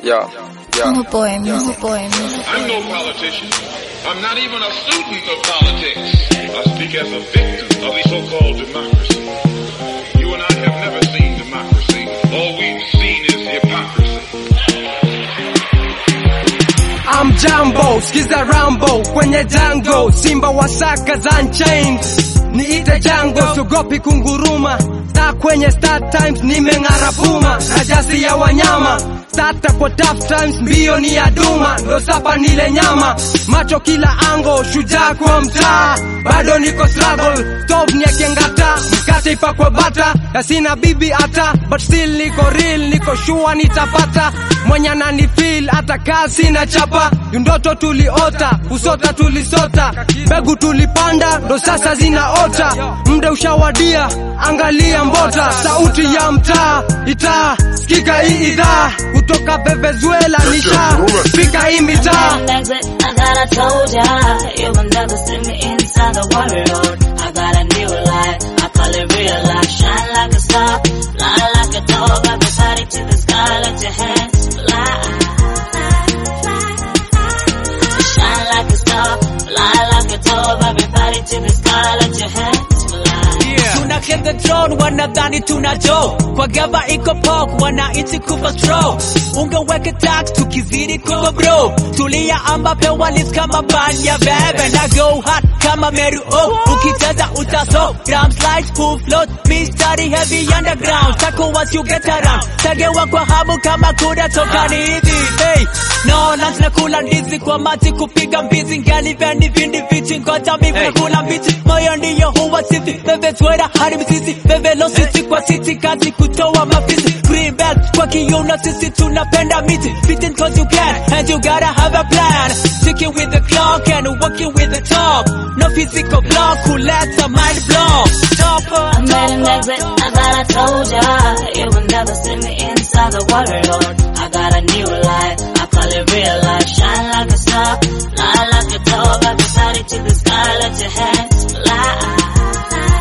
Yeah, I'm a yeah. boy, music boy, music I'm no politician. I'm not even a student of politics. I speak as a victim of the so-called democracy. You and I have never seen democracy. All we've seen is hypocrisy. I'm Jambo, skiza Rambo kwenye jango, simba wa saka za Unchained. Niite jango, sugopi kunguruma, star kwenye Star Times, nimeng'ara puma, rajasi ya wanyama Tata kwa tough times, mbio ni ya duma, ndo sapa nile nyama, macho kila ango, shujaa kwa mtaa, bado niko struggle, stove ni akengata, mkate ipakwe bata, na sina bibi hata, but still niko real, niko sure nitapata, mwenye anani feel, hata kasi na chapa, ndoto tuliota, usota tulisota, mbegu tulipanda, ndo sasa zinaota, mda ushawadia, angalia mbota, sauti ya mtaa, itaa, sikika hii idhaa, kutoka Venezuela nisha, fika hii mitaa. an exit, I got I told ya You will never see me inside the world I got a new life, I call it real life Shine like a star, fly like a dog Everybody to the sky, let your hands fly Shine like a star, fly like a dog Everybody to the sky, let your hands fly tuna claim the throne wanadhani tuna jo kwa gava iko pok wananchi kufa stro ungeweke tax tukizidi kugo bro tulia ambape walis kama ban ya veve na go hard kama meru oh ukicheza utaso gram slides full float mistari heavy underground tako once you get around tagewa kwa hamu kama kuda toka ni hivi hey no lunch na kula ndizi kwa mati kupiga mbizi ngali veni vindi vichi ngoja mivu na kula mbichi moyo ndiyo huwa sisi bebe twera hadi mzizi bebe lo sisi kwa sisi kazi kutoa mafisi green belt kwa kiuno sisi tunapenda miti fitting cause you can and you gotta have a plan sticking with the clock and working with the talk no physical block who lets a mind blow Topper, I made an exit, I thought I told ya You will never see me inside the world I got a new life, I call it real life Shine like a star, fly like a dove Everybody to the sky, let your hands fly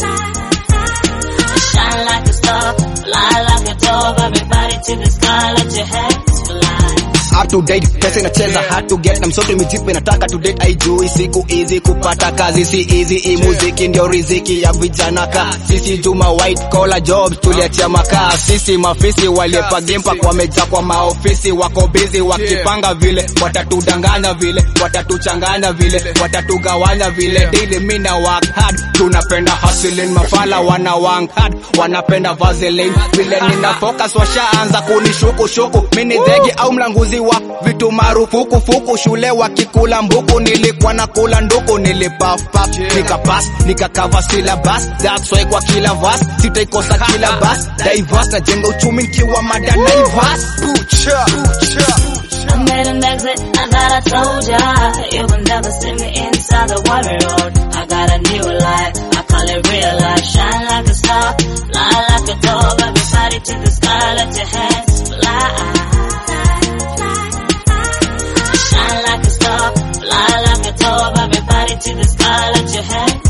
Shine like a star, fly like a dove Everybody to the sky, let your hands fly up to date pesa inacheza hard to get na msoto mijipe inataka to date haijui siku hizi kupata kazi si easy hii muziki ndio riziki ya vijana ka sisi juma white collar jobs tuliachia makaa sisi mafisi waliepa gamepaka wamejaa kwa maofisi wako busy wakipanga vile watatudanganya vile watatuchanganya vile watatugawanya vile daily mina work hard tunapenda hustling mafala wana work hard wanapenda vaseline vile nina focus washaanza kunishuku shuku mini dhegi au mlanguzi wa vitu marufuku fuku shule wakikula mbuku nilikuwa na kula nduku nilipaf paf nikapas nikakava syllabus that's why kwa kila vas sitaikosa kila bas diverse najenga uchumi nikiwa mada naivas Pucha, pucha. I made an exit, I thought I told ya You will never see me inside the world I got a new life, I call it real life Shine like a star, fly like a dove Everybody to the sky, let your hands fly Shine like a star, fly like a dove Everybody to the sky, let your hands